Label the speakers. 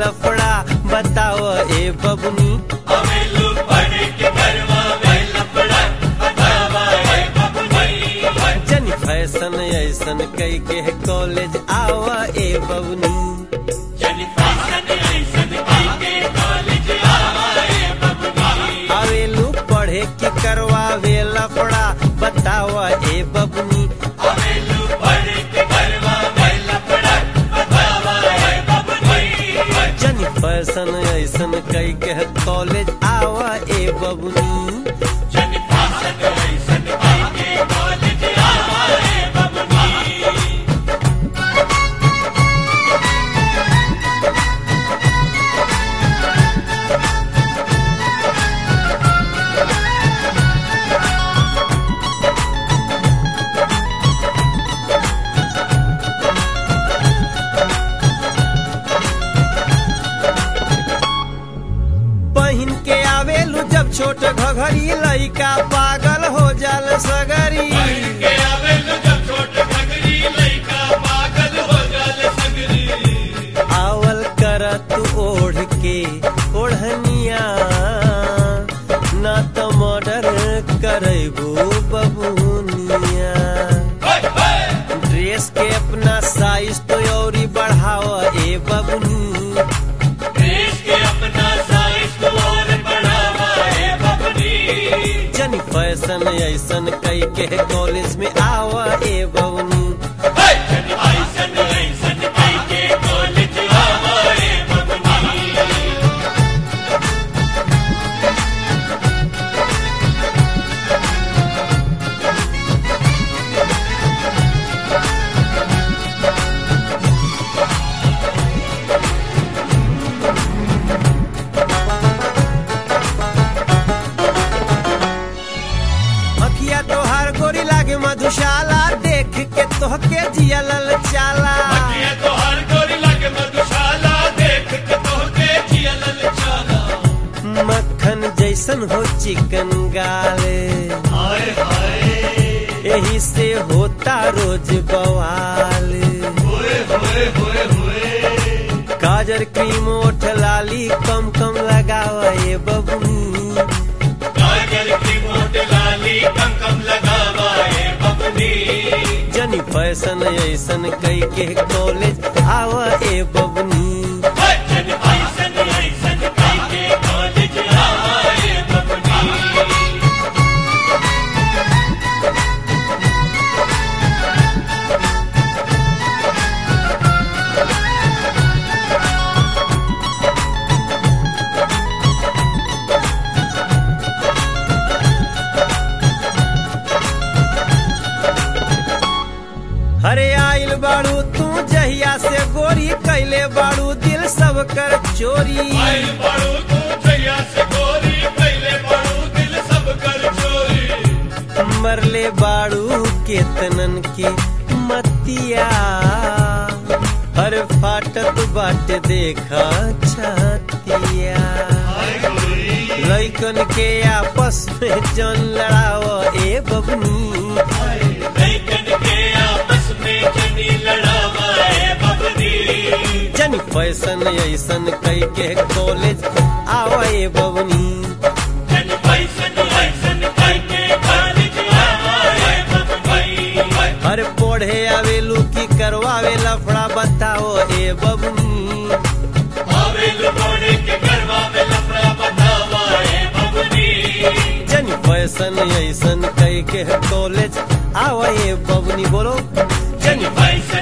Speaker 1: लफड़ा बताओ ए बबनी
Speaker 2: अवेलू पढ़ के करवा वे लफड़ा बतावा ए बबनी
Speaker 1: जनी फैशन ऐसन कई के कॉलेज आवा ए बबनी
Speaker 2: जनी फैशन ऐसन कई के कॉलेज आवा ए बबनी
Speaker 1: आवेलू पढ़े के करवावे लफड़ा बतावा ए बबनी
Speaker 2: अवेलू पढ़ के करवा वे लफड़ा बतावा ए बबनी
Speaker 1: जनी फैशन ऐसन कई के कॉलेज आवा ए बबनी
Speaker 2: जनी फैशन ऐसन कई के कॉलेज आवा ए बबनी
Speaker 1: पहिन के आवेलू जब छोट घघरी लइका पागल हो जाल सगरी
Speaker 2: के आवेलू जब छोट घगरी लइका पागल हो जाले सगरी
Speaker 1: आवल कर तू ओढ़ के ओढ़निया ना तो मर्डर करबू बबुनिया
Speaker 2: हाय हाय
Speaker 1: ड्रेस के अपना साइज तो औरी बढ़ावा ए बबुनी
Speaker 2: देश के अपना साइज को और बढ़ावा है बबनी
Speaker 1: जनी फैशन ऐसन कई के कॉलेज में आवा ए बबुनी
Speaker 2: हाय जनी ऐसन ऐसन कई के कॉलेज आवा है बबनी
Speaker 1: अखिया तोहार गोरी लागे मधुशाला देख के तोहके जिया लल चाला
Speaker 2: ये तो हर गोरी लगे मधुशाला देख के तो के जिया ललचाना
Speaker 1: मक्खन जैसन हो चिकन गाले
Speaker 2: हाय हाय
Speaker 1: यही से होता रोज बवाल
Speaker 2: होए होए होए होए
Speaker 1: काजर क्रीम ओठ लाली कम कम लगावा ये बबनी
Speaker 2: काजल की मोट लाली कम कम लगावा है बबनी
Speaker 1: जनी फैशन ऐसन कई के कॉलेज आवा ए बबनी
Speaker 2: हाय जनी ऐसन ऐसन कई के कॉलेज आवा है बबनी
Speaker 1: हरे आइल बाड़ू तू जहिया से गोरी कैले बाड़ू दिल सब कर चोरी
Speaker 2: आइल पड़ू तू जैया से गोरी पहले पड़ू दिल सब कर चोरी
Speaker 1: मरले बाड़ू केतनन के मतिया हर फाटत बाट देखा छतिया
Speaker 2: हाय गोरी
Speaker 1: लैकन के आपस में जन लड़ाओ ए बबनी
Speaker 2: लैकन के आपस में जनी लड़ावा है बबनी
Speaker 1: जनी फैशन ऐसन कई के कॉलेज आवा ए बबनी
Speaker 2: जनी पैसन ऐसन कई के कॉलेज आवा है बबनी
Speaker 1: हर पढ़े आवेलू की करवावे लफड़ा बताओ ए बबनी
Speaker 2: आवेल मोड़े के गरबा में लफड़ा बतावा है बबनी
Speaker 1: जनी फैशन ऐसन कई के कॉलेज आवा ए बबनी बोलो
Speaker 2: जनी पैसन